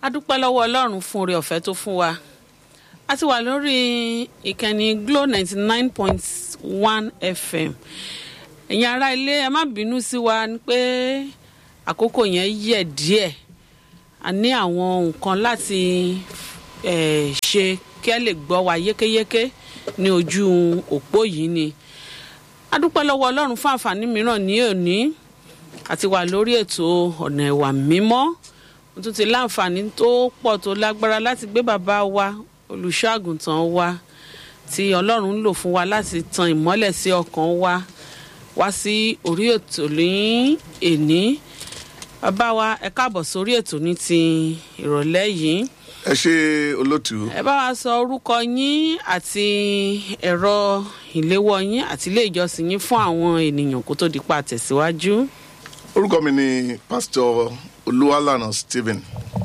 a dúpẹ́ lọ́wọ́ ọlọ́run fún oore ọ̀fẹ́ tó fún wa a ti wà lórí ìkànnì glo ninety nine point one fm ẹ̀yin ará ilé ẹ má bínú sí wa ni pé àkókò yẹn yẹ̀ díẹ̀ a ní àwọn nǹkan láti eh, ṣe kí ẹ lè gbọ́ wa yékéyéké ní ojú òpó yìí ni a dúpẹ́ lọ́wọ́ ọlọ́run fún àǹfààní mìíràn ní òní àti wà lórí ètò ọ̀nà ẹ̀wà mímọ́ mo tún ti láǹfààní tó pọ̀ tó lágbára láti gbé bàbá wa olùṣọ́àgùntàn wa tí ọlọ́run ń lò fún wa láti tan ìmọ́lẹ̀ sí ọkàn wa wá sí orí ètò ní èní bàbá wa ẹ káàbọ̀ sórí ètò ní ti ìrọ̀lẹ́ yìí ẹ ṣe olótú ẹ bá wa sọ orúkọ yín àti ẹ̀rọ ìléwọ́ yín àti ilé ìjọsìn yín fún àwọn ènìyàn kó tó di pa tẹ̀síwájú. orúkọ mi ni pásítọ olúwalànà stephen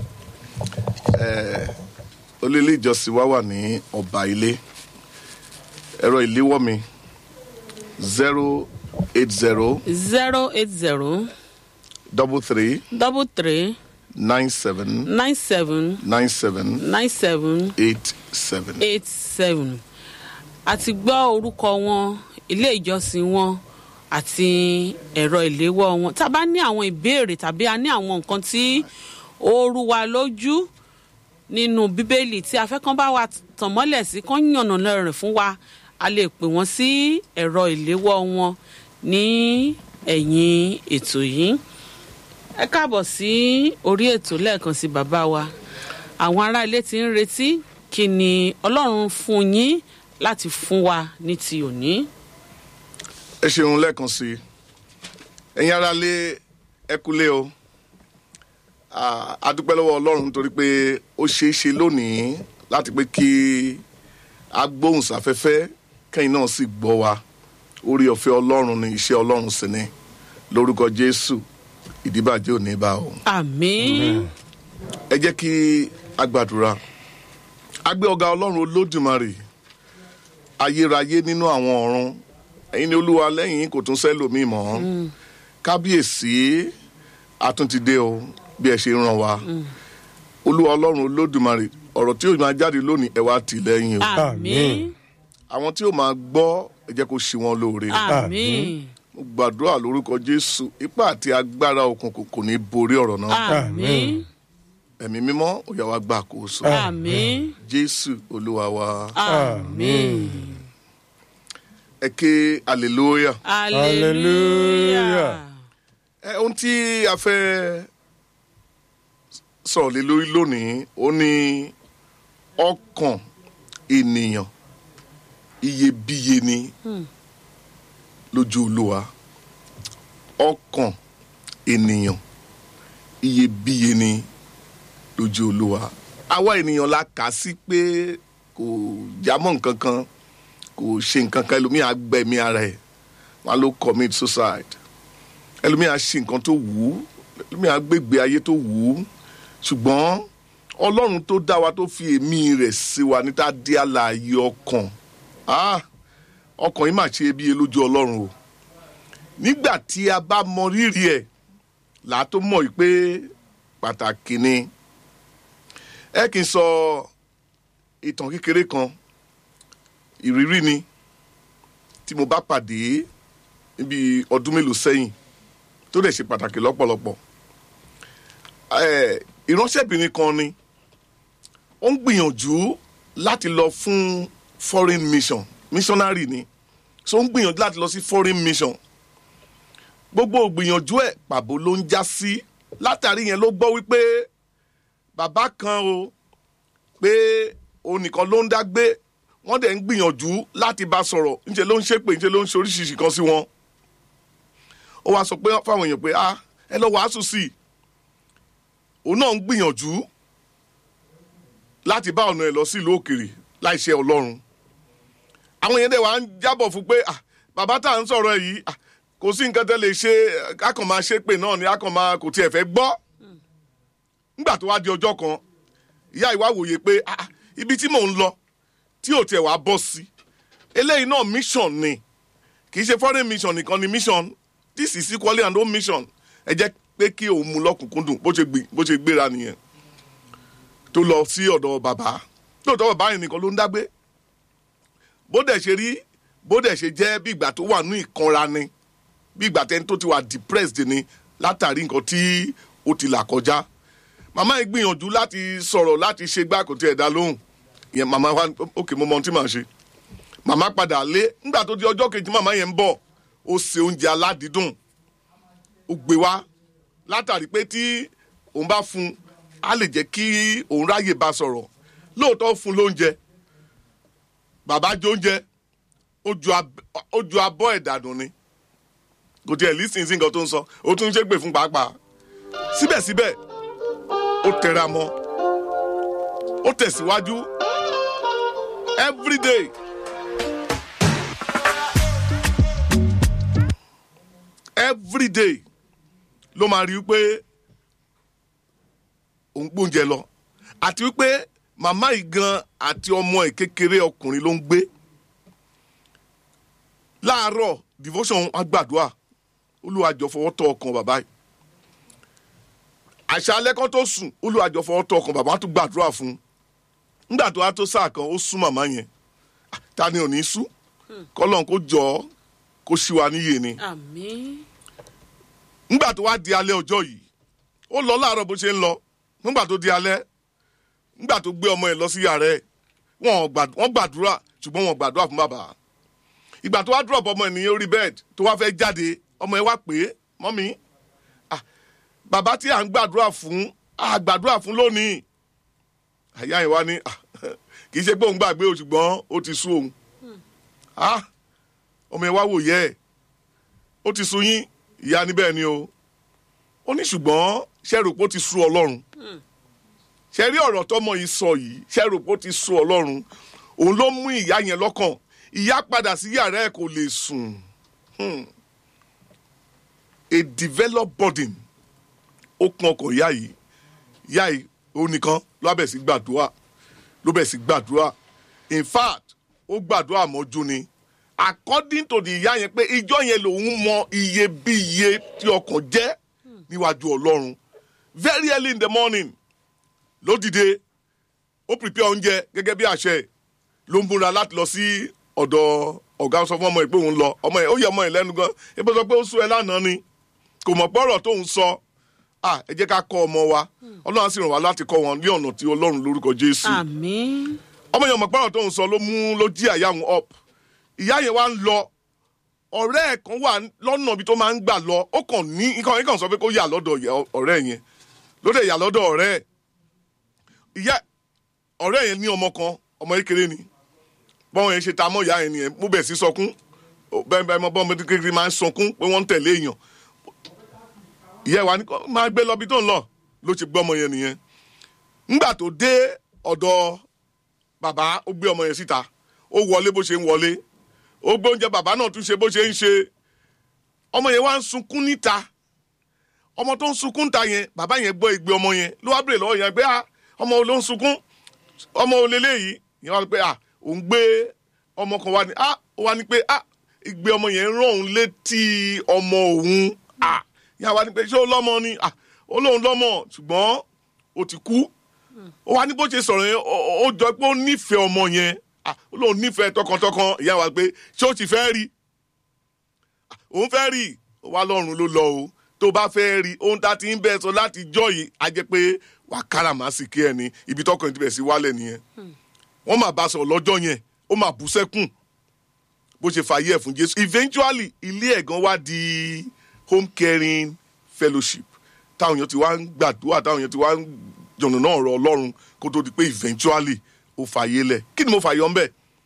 eh, olélé ìjọsìn wa wà ní ọba ilé ẹ̀rọ ìléwọ́ mi zero eight zero zero eight zero double three double three nine seven nine seven nine seven nine seven eight seven. eight seven àti gbọ́ orúkọ wọn ilé ìjọsìn wọn àti ẹ̀rọ ìléwọ́ wọn tá a bá ní àwọn ìbéèrè tàbí a ní àwọn nǹkan tí ó rú wa lójú nínú bíbélì tí a fẹ́ kán bá wa tàn mọ́lẹ̀ sí kán yànnà rẹ̀ fún wa a lè pè wọ́n sí ẹ̀rọ ìléwọ́ wọn ní ẹ̀yìn ètò yìí ẹ káàbọ̀ sí orí ètò lẹ́ẹ̀kan sí bàbá wa àwọn ará ilé ti ń retí kí ni ọlọ́run fún yín láti fún wa ní ti òní. ẹ ṣeun lẹ́ẹ̀kan sí i ẹ̀yin ara lé ẹkúlé o Ah, a dúpẹ́ lọ́wọ́ ọlọ́run nítorí pé ó ṣeé ṣe lónìí láti pé kí agbóhùnsáfẹ́fẹ́ kẹ́yìn náà sì gbọ́ wa orí ọ̀fẹ́ ọlọ́run ni iṣẹ́ ọlọ́run sì ni lórúkọ jésù ìdíbàjẹ́ ò ní bá o àmín ẹ jẹ́ kí a gbàdúrà a gbé ọ̀gá ọlọ́run olódùmarè ayérayé nínú àwọn ọ̀run ẹ̀yin ni olúwa lẹ́yìn kò tún sẹ́lòmíì mọ́ kábíyèsí àtúntìdé o bí ẹ ṣe ràn wá olúwa ọlọ́run olódùmarè ọ̀rọ̀ tí yóò máa jáde lónìí ẹ wá tì lẹ́yìn o àmín àwọn tí yóò máa gbọ́ ẹ jẹ́ kó ṣe wọn lóore àmín mo gbàdúrà lórúkọ jésù ipá àti agbára òkùnkùn kò ní borí ọ̀rọ̀ náà àmín ẹ̀mí mímọ́ ó yá wa gbà àkóso àmín jésù olúwa wa àmín ẹ ké hallelujah. hallelujah ẹ ohun tí a fẹ́ sọ̀rọ̀ lé lórí lónìí ó ní ọkàn ènìyàn iyebíye ni lójú olúwa ọkàn ènìyàn iyebíye ni lójú olúwa àwa ènìyàn la kà sí pé kò jámọ́ nǹkan kan kò ṣe nǹkan kan ẹlòmíà gbẹ̀mí ara ẹ̀ wọn ló commit suicide ẹlòmíà ṣe nǹkan tó wù ú ẹlòmíà gbégbé ayé tó wù ú ṣùgbọ́n ọlọ́run tó dá wa tó fi èmi rẹ̀ sí wa níta dé àlàyé ọkàn ah ọkàn yìí mà ṣe iyebíye lójú ọlọ́run o nígbà tí a bá mọ rírì ẹ̀ là á tó mọ̀ yìí pé pàtàkì ni ẹ kì í sọ ìtàn kékeré kan ìrírí ni tí mo bá pàdé níbi ọdún mélòó sẹ́yìn tó dẹ̀ ṣe pàtàkì lọ́pọ̀lọpọ̀ Eh, ìránṣẹ́bìnrin kan ni ó ń gbìyànjú láti lọ fún foreign mission missionary ni so ó ń gbìyànjú láti lọ sí foreign mission gbogbo gbìyànjú ẹ̀ pàbó ló ń já sí látàrí yẹn ló gbọ́ wípé bàbá kan o pé òun nìkan ló ń dá gbé wọ́n dẹ̀ ń gbìyànjú láti bá sọ̀rọ̀ ńṣe ló ń ṣépè ńṣe ló ń ṣe oríṣiríṣi kan sí wọn ó wá sọ pé fáwọn èèyàn pé ah ẹ lọ wàásù sí i òun náà ń gbìyànjú láti bá ọ̀nà ẹ̀ lọ sí ìlú òkèrè láìṣe ọlọ́run àwọn yẹn dẹ̀ wá ń jábọ̀ fún pé ah bàbá tá à ń sọ̀rọ̀ ẹ̀ yìí ah kò sí nǹkan tẹ́ lè ṣe akàn máa ṣe pé náà ni akàn máa kò tiẹ̀ fẹ́ gbọ́ nígbà tó wá di ọjọ́ kan ìyá ìwà wòye pé ah ibi tí mò ń lọ tí ò tiẹ̀ wá bọ́ sí eléyìí náà mission ni kì í ṣe foreign mission nìkan ni mission this is equally and home mission ẹ jẹ́ pé kí òun mú lọ́kùnkúndùn bó ṣe gbé- bó ṣe gbéra nìyẹn tó lọ sí ọ̀dọ̀ bàbá lóòótọ́ bàbá yẹn nìkan ló ń dágbé bó dẹ̀ ṣe rí bó dẹ̀ ṣe jẹ́ bí ìgbà tó wà ní ìkanra ni bí ìgbà tẹni tó ti wà depressed ni látàrí nǹkan tí ó ti là kọjá màmá yìí gbìyànjú láti sọ̀rọ̀ láti ṣe gbá kò tiẹ̀ dá lóhùn ìyẹn màmá wa òkè mo mọ ohun tí màá ṣe màmá padà lé nígbà tó di ọjọ́ kejì màmá yẹn ń bọ̀ ó se oúnjẹ aládìídùn ó gbé wá látàrí pé tí òun bá fún un á lè jẹ́ kí òun ráyè bá sọ̀rọ̀ lóòótọ́ fún un lóúnjẹ bàbá jẹ oúnjẹ ó ju ab- ó ju abọ́ ẹ̀ dànù ni kò tiẹ̀ lísìn sí nǹkan tó ń sọ ó tún ń ṣépè fún pàápàá síbẹ̀síbẹ̀ ó tẹra mọ́ ó tẹ̀síwájú everyday everyday ló máa rí i pé òun gbóúnjẹ lọ àti wípé màmá yìí gan àti ọmọ ẹ̀ kékeré ọkùnrin ló ń gbé láàárọ̀ devotion á gbàdúrà olùwàjọ fọwọ́ tọ́ ọkàn bàbá yìí àṣálẹ́ kan tó sùn olùwàjọ fọwọ́ tọ́ ọkàn bàbá tó gbàdúrà fún un nígbà tó wá tó sáà kan ó sún màmá yẹn Ah, ta ni ò ní sú kọ́lọ́n kó jọ ọ́ kó ṣí wa níyè ni àmín nígbà tó wá di alẹ́ ọjọ́ yìí ó lọ láàárọ̀ bó ṣe ń lọ nígbà tó di alẹ́ nígbà tó gbé ọmọ ẹ̀ lọ sí yàrá ẹ̀ wọ́n gbàd- wọ́n gbàdúrà ṣùgbọ́n wọ́n gbàdúrà fún bàbá ìgbà tó wá drop ọmọ ẹ̀ ní orí bed tó wá fẹ́ jáde ọmọ ẹ̀ wá pé mọ́mí ah, bàbá tí à ń gbàdúrà fún à gbàdúrà fún lónìí àyà ẹ̀ wá ní ah, kì í ṣe pé òun gbàgbé o ṣùgbọ́n ó ti sú òun Ah, ọmọ ẹ̀ wá wò yẹ ẹ̀ ó ti sú yín ìyá níbẹ̀ ni o ó ní ṣùgbọ́n ṣẹ́rùpọ̀ ti sú ọlọ́run ṣe rí ọ̀rọ̀ tọmọ yìí sọ yìí ṣẹ́rùpọ̀ ti sú ọlọ́run òun ló mú ìyá yẹn lọ́kàn ìyá padà sí yàrá ẹ̀ kò lè sùn Hmm. a developed burden ó kún ọkọ̀ ìyá yìí ìyá yìí ó nìkan ló bẹ̀ sí gbàdúrà ló bẹ̀ sí gbàdúrà in fact ó gbàdúrà mọ́jú ni according to the ìyá yẹn pé ìjọ yẹn lòun mọ iyebíye tí ọkàn jẹ́ níwájú ọlọ́run very early in the morning ló dìde ó prepare oúnjẹ gẹ́gẹ́ bí àṣẹ ẹ̀. ló ń múra láti lọ sí ọ̀dọ̀ ọ̀gá sọ fún ọmọ ẹ̀ pé òun lọ ọmọ ẹ̀ ó yẹ ọmọ ẹ̀ lẹ́nu gan ebi sọ pé ó sún ẹ lánàá ni kò mọ̀ pọ́rọ̀ tóun sọ ah ẹ jẹ́ ká kọ́ ọmọ wa ọlọ́run á sì ràn wá láti kọ́ wọn ní ọ̀nà tí ọlọ́run lórúkọ jésù àmín ọmọ yẹn mọ̀ pọ́rọ̀ tóun sọ ló mú ló jí àyà òun up ìyá yẹn wá ń lọ ọ̀rẹ́ ẹ̀ kan wà lọ́nà ibi tó máa ń gbà lọ ó kàn ní nǹkan yẹn kàn sọ pé kó yà lọ́dọ̀ ìyá- ọ̀rẹ́ yẹn ló dẹ̀ yà lọ́dọ̀ ọ̀rẹ́ ẹ̀ ìyá ọ̀rẹ́ yẹn ní ọmọ kan ọmọ kékeré ni bọ́n yẹn ṣe ta mọ́ ìyá yẹn nìyẹn mú bẹ̀ sí sọkún Ó- bẹ́ẹ̀ bẹ́ẹ̀ mọ́ bọ́n mi kékeré máa ń sọkún pé wọ́n ń tẹ̀lé èèyàn ìyá ẹ̀ wá ní kó máa gbé lọ bí tó ń lọ ló ṣe gbé ọmọ yẹn nìyẹn ńgbà tó dé ọ̀dọ̀ bàbá ó gbé ọmọ yẹn síta ó wọlé bó ṣe ń wọlé ó gbé oúnjẹ bàbá náà tún ṣe bó ṣe ń ṣe ọmọ yẹn wá ń sunkún níta ọmọ tó ń sunkún ta yẹn bàbá yẹn gbọ́ ìgbé ọmọ yẹn ló wá bèrè lọ́wọ́ yẹn pé ah ọmọ wo ló ń sunkún ọmọ wo leléyìí yẹn wá pé ah òun gbé ọmọ kan wá ní ah ó wá ní pé ah ìgbé ọmọ yẹn rán òun létí ọmọ òun ah yẹn wá ní pé ṣé ó lọ́mọ ni ah ó lóun lọ́mọ ṣùgbọ́n ó ti kú ó wá ní bó ṣe sọ̀rọ̀ yẹn ó- ó ó jọ pé ó nífẹ̀ẹ́ ọmọ yẹn ah ó lóun nífẹ̀ẹ́ tọkàntọkàn ìyá wa pé ṣé ó ti fẹ́ rí Ah, òun fẹ́ rí ó wá lọ́rùn ló lọ o tó bá fẹ́ rí ohun tá a ti ń bẹ́ẹ̀ sọ láti jọ́ yìí á jẹ́ pé wà á káràmásìkí ẹ̀ ní ibi tọkàn ti bẹ̀ sí wálẹ̀ nìyẹn wọ́n máa bá a sọ̀rọ̀ lọ́jọ́ yẹn ó máa bú sẹ́kùn bó ṣe fàyè ẹ̀ fún jésù eventually ilé ẹ̀gán wá di home caring fellowship táwọn èèyàn ti wá ń gbàdúrà táwọn èèyàn ti wá ń jọ̀nà náà rọ ọlọ́run kó tó di pé eventually ó fàyè lẹ̀ kí ni mo fàyọ ń bẹ̀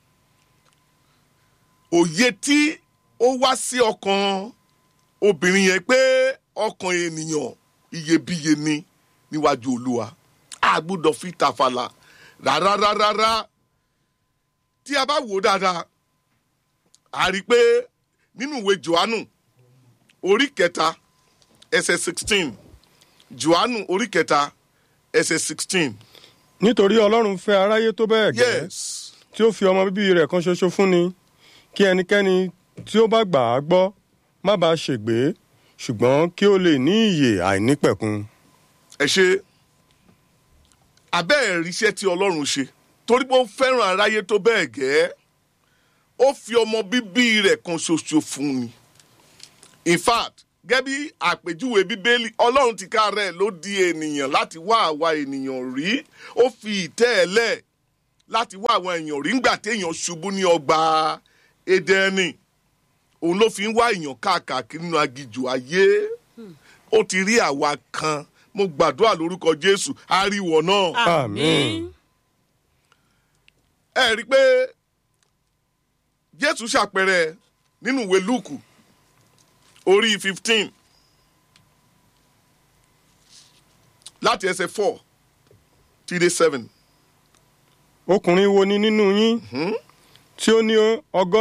òye tí ó wá sí ọkàn obìnrin yẹn pé ọkàn ènìyàn iyebíye ni níwájú olúwa a gbọ́dọ̀ fi tàfàlà rárá rárá rárá tí a bá wò ó dáadáa a rí i pé nínú ìwé johannu orí kẹta ẹsẹ̀ sixteen johannu orí kẹta ẹsẹ̀ sixteen nítorí ọlọ́run fẹ́ aráyé tó bẹ́ẹ̀ gẹ́ yes tí ó fi ọmọ bíbí rẹ̀ kan ṣoṣo fún ni kí ẹnikẹ́ni tí ó bá gbà á gbọ́ má bàa ṣègbé ṣùgbọ́n kí ó lè ní ìyè àìnípẹ̀kun. ẹ ṣe abẹ́ ẹ̀ríṣẹ́ tí ọlọ́run ṣe torí pé ó fẹ́ràn aráyé tó bẹ́ẹ̀ gẹ́ ó fi ọmọ bíbí rẹ̀ kan ṣoṣo fún ni in fact gẹ́gẹ́ bí àpèjúwe bíbélì ọlọ́run ti ká rẹ̀ ló di ènìyàn láti wá àwa ènìyàn rí ó fi ìtẹ́ ẹ̀ lẹ̀ láti wá àwọn èèyàn rí ńgbà téèyàn ṣubú ní ọgbà Édẹ́nì òun ló fi ń wá èèyàn káàkiri nínú aginjù ayé ó ti rí àwa kan mo gbàdúrà lórúkọ Jésù àríwọ̀ náà Àmín. ẹ rí i pé Jésù ṣàpẹẹrẹ nínú ìwé Lúùkù orí fifteen láti ẹsẹ̀ four tí dé seven ọkùnrin wo ni nínú yín tí ó ní ọgọ́